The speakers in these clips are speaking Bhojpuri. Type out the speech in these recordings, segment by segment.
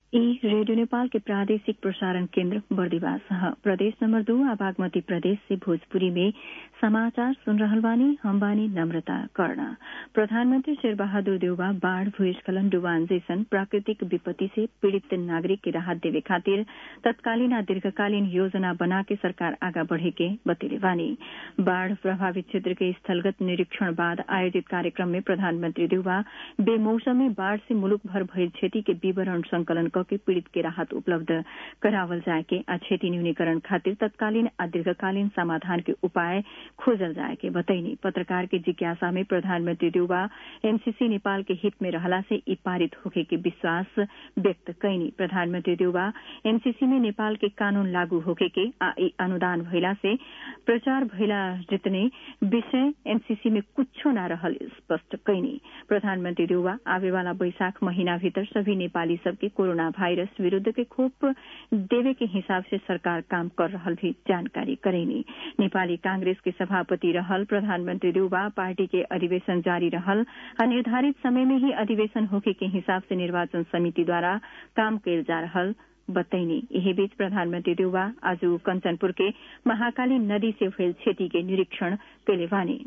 ई रेडियो नेपाल के प्रादेशिक प्रसारण केन्द्र बर्दिवास ह प्रदेश नंबर दो आ बागमती प्रदेश से भोजपुरी में समाचार सुन रहल बानी हम बानी नम्रता कर्ण प्रधानमंत्री शेर बहादुर देउबा बाढ़ भूस्खलन डुबान जैसन प्राकृतिक विपत्ति से पीड़ित नागरिक के राहत देवे खातिर तत्कालीन आ दीर्घकालीन योजना बना के सरकार आगा बढ़े के बतेले बानी बाढ़ प्रभावित क्षेत्र के स्थलगत निरीक्षण बाद आयोजित कार्यक्रम में प्रधानमंत्री देउबा बेमौसमी बाढ़ से मुलुक भर भइल क्षति के विवरण संकलन के पीड़ित के राहत उपलब्ध करावल जाए के आ क्षति न्यूनीकरण खातिर तत्कालीन आ दीर्घकालीन समाधान के उपाय खोजल जाए के बतैनी पत्रकार के जिज्ञासा में प्रधानमंत्री देउबा एनसीसी नेपाल के हित में रहला से ई पारित होखे के विश्वास व्यक्त कैनी प्रधानमंत्री देउबा एनसीसी में नेपाल के कानून लागू होखे के आ ई अनुदान भइला से प्रचार भइला जितने विषय एनसीसी में कुछो न रहल स्पष्ट कैनी प्रधानमंत्री देउबा आवे वाला बैशाख महीना भीतर सभी नेपाली सबके कोरोना वायरस विरूद्ध के खोप देवे के हिसाब से सरकार काम कर रहल भी जानकारी करेनी नेपाली कांग्रेस के सभापति रहल प्रधानमंत्री देउबा पार्टी के अधिवेशन जारी रहल आ निर्धारित समय में ही अधिवेशन होके के हिसाब से निर्वाचन समिति द्वारा काम कैल जा रहल बतैनी यही बीच प्रधानमंत्री देउबा आज कंचनपुर के महाकाली नदी से भइल क्षति के निरीक्षण कैले बानी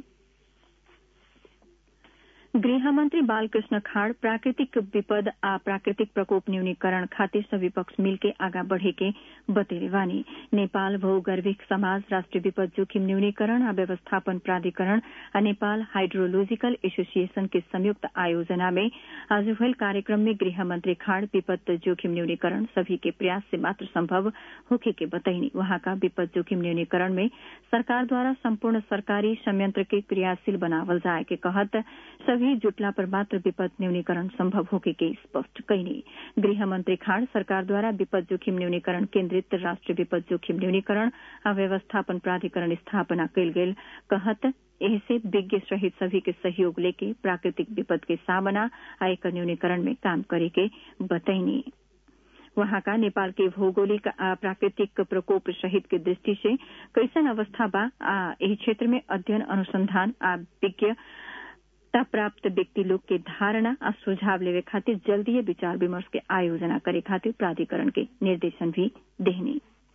गृहमंत्री बालकृष्ण खाड़ प्राकृतिक विपद आ प्राकृतिक प्रकोप न्यूनीकरण खातिर सभी पक्ष मिलके आगा बढ़े के बतेले बानी नेपाल भूगर्भिक समाज राष्ट्रिय विपद जोखिम न्यूनीकरण आ व्यवस्थापन प्राधिकरण आ नेपाल हाइड्रोलॉजिकल एसोसिएशन के संयुक्त आयोजना में आज भइल कार्यक्रम में गृहमंत्री खाड़ विपद जोखिम न्यूनीकरण सभी के प्रयास से मात्र संभव होखे के बतैनी वहाँका विपद जोखिम न्यूनीकरण में सरकार द्वारा सम्पूर्ण सरकारी संयंत्र के क्रियाशील बनावल जाए के कहत सभी जुटला पर मात्र विपद न्यूनीकरण संभव होके के स्पष्ट कैनी गृह मंत्री खाड़ सरकार द्वारा विपद जोखिम न्यूनीकरण केन्द्रित राष्ट्रीय विपद जोखिम न्यूनीकरण आ व्यवस्थापन प्राधिकरण स्थापना कैल गेल कहत एहसे विज्ञ सहित सभी के सहयोग लेके प्राकृतिक विपद के सामना आ एकर न्यूनीकरण में काम करे के बतैनी वहां का नेपाल के भौगोलिक आ प्राकृतिक प्रकोप सहित के दृष्टि से कैसन अवस्था बा आ एही क्षेत्र में अध्ययन अनुसंधान आ विज्ञ प्राप्त व्यक्ति लोग के धारणा आ सुझाव लेवे खातिर जल्दीय विचार विमर्श के आयोजना करे खातिर प्राधिकरण के निर्देशन भी देहनी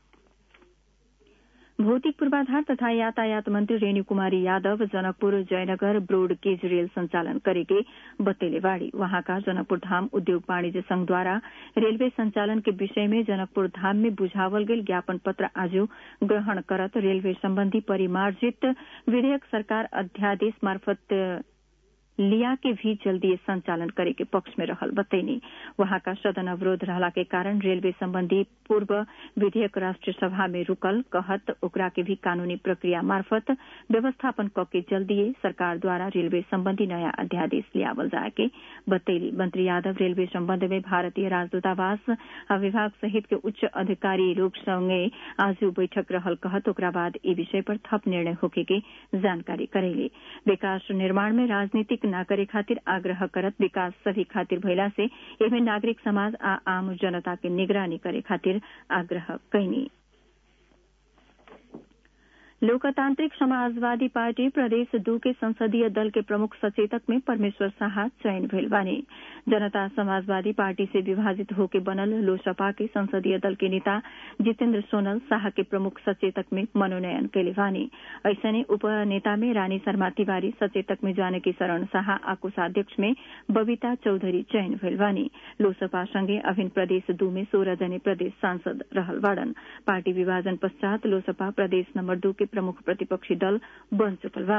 भौतिक पूर्वाधार तथा यातायात मंत्री Renu Kumari Yadav Janakpur Jaynagar broad gauge rail संचालन करेके बतेले बाड़ी वहाँका जनकपुर धाम उद्योग वाणिज्य संघ द्वारा रेलवे संचालन के विषय में जनकपुर धाम में बुझावल गेल ज्ञापन पत्र आज ग्रहण करत रेलवे संबंधी परिमार्जित विधेयक सरकार अध्यादेश मार्फत लिया के भी जल्दी संचालन करे के पक्ष में रहल बतैनी वहां का सदन अवरोध रहला के कारण रेलवे संबंधी पूर्व विधेयक राष्ट्रीय सभा में रुकल कहत ओकरा के भी कानूनी प्रक्रिया मार्फत व्यवस्थापन क के जल्दी सरकार द्वारा रेलवे संबंधी नया अध्यादेश लियावल जाए के बतैली मंत्री यादव रेलवे संबंध में भारतीय राजदूतावास आ विभाग सहित के उच्च अधिकारी लोग संगे आज बैठक रहल कहत ओकरा बाद ई विषय पर थप निर्णय होके के जानकारी करेले विकास निर्माण में राजनीतिक न करे खातिर आग्रह करत विकास सभी खातिर भइला से एमे नागरिक समाज आ आम जनता के निगरानी करे खातिर आग्रह कैनी लोकतांत्रिक समाजवादी पार्टी प्रदेश दू के संसदीय दल के प्रमुख सचेतक में परमेश्वर शाह चयन भेल बानी जनता समाजवादी पार्टी से विभाजित होके बनल लोसपा के संसदीय दल के नेता जितेन्द्र सोनल शाह के प्रमुख सचेतक में मनोनयन कैले बानी ऐसने उप नेता में रानी शर्मा तिवारी सचेतक में जानकी शरण शाह आ कोषाध्यक्ष में बबीता चौधरी चयन भेल बानी लोसपा संगे अभिन प्रदेश दू में सोह्र जने प्रदेश सांसद रहल बाड़न पार्टी विभाजन पश्चात लोसपा प्रदेश नम्बर दू के प्रमुख प्रतिपक्षी दल बन चुकल बा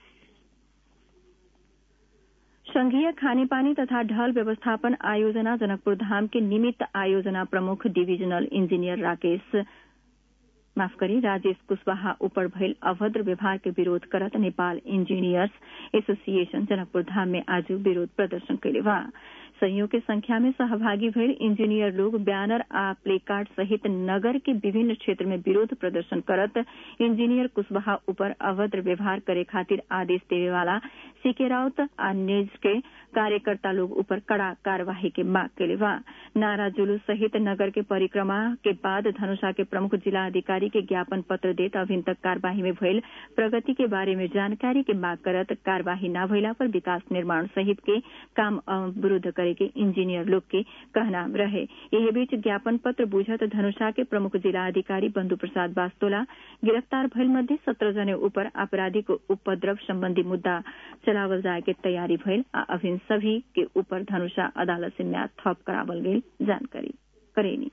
संघीय खानेपानी तथा ढल व्यवस्थापन आयोजना जनकपुर धाम के निमित्त आयोजना प्रमुख डिविजनल इंजीनियर राकेश माफ करी राजेश कुशवाहा ऊपर भइल अभद्र व्यवहार के विरोध करत नेपाल इंजीनियर्स एसोसिएशन जनकपुर धाम में आज विरोध प्रदर्शन कैले बा संयोग के संख्या में सहभागी भइल इंजीनियर लोग बैनर आ प्ले कार्ड सहित नगर के विभिन्न क्षेत्र में विरोध प्रदर्शन करत इंजीनियर कुशवाहा ऊपर अभद्र व्यवहार करे खातिर आदेश देवे वाला सीके राउत आ निज के कार्यकर्ता लोग ऊपर कड़ा कार्यवाही के मांग कैले बा नारा जुलूस सहित नगर के परिक्रमा के बाद धनुषा के प्रमुख जिला अधिकारी के ज्ञापन पत्र देत अभिन तक कार्यवाही में भइल प्रगति के बारे में जानकारी के मांग करत कार्यवाही न भइला पर विकास निर्माण सहित के काम अवरूद्ध करे के इंजीनियर लोग के कहना रहे यही बीच ज्ञापन पत्र बुझत धनुषा के प्रमुख जिला अधिकारी बंधु प्रसाद बास्तोला गिरफ्तार भइल मध्ये सत्रह जने ऊपर आपराधिक उपद्रव सम्बन्धी मुद्दा चलावल जाए के तैयारी भइल आ अभिन सभी के ऊपर धनुषा अदालत से म्याद थप करावल गई जानकारी करेनी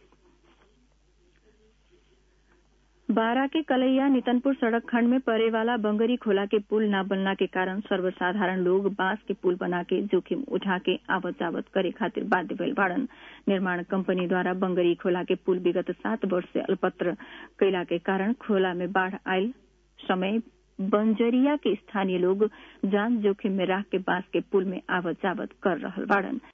बारा के कलैया नितनपुर सड़क खंड में परे वाला बंगरी खोला के पुल न बनला के कारण सर्वसाधारण लोग बांस के पुल बना के जोखिम उठा के आवत जावत करे खातिर बाध्य भइल बाड़न निर्माण कंपनी द्वारा बंगरी खोला के पुल विगत सात वर्ष से अल्पत्र कैला के कारण खोला में बाढ़ आयल समय बंजरिया के स्थानीय लोग जान जोखिम में राख के बांस के पुल में आवत जावत कर रहल बाड़न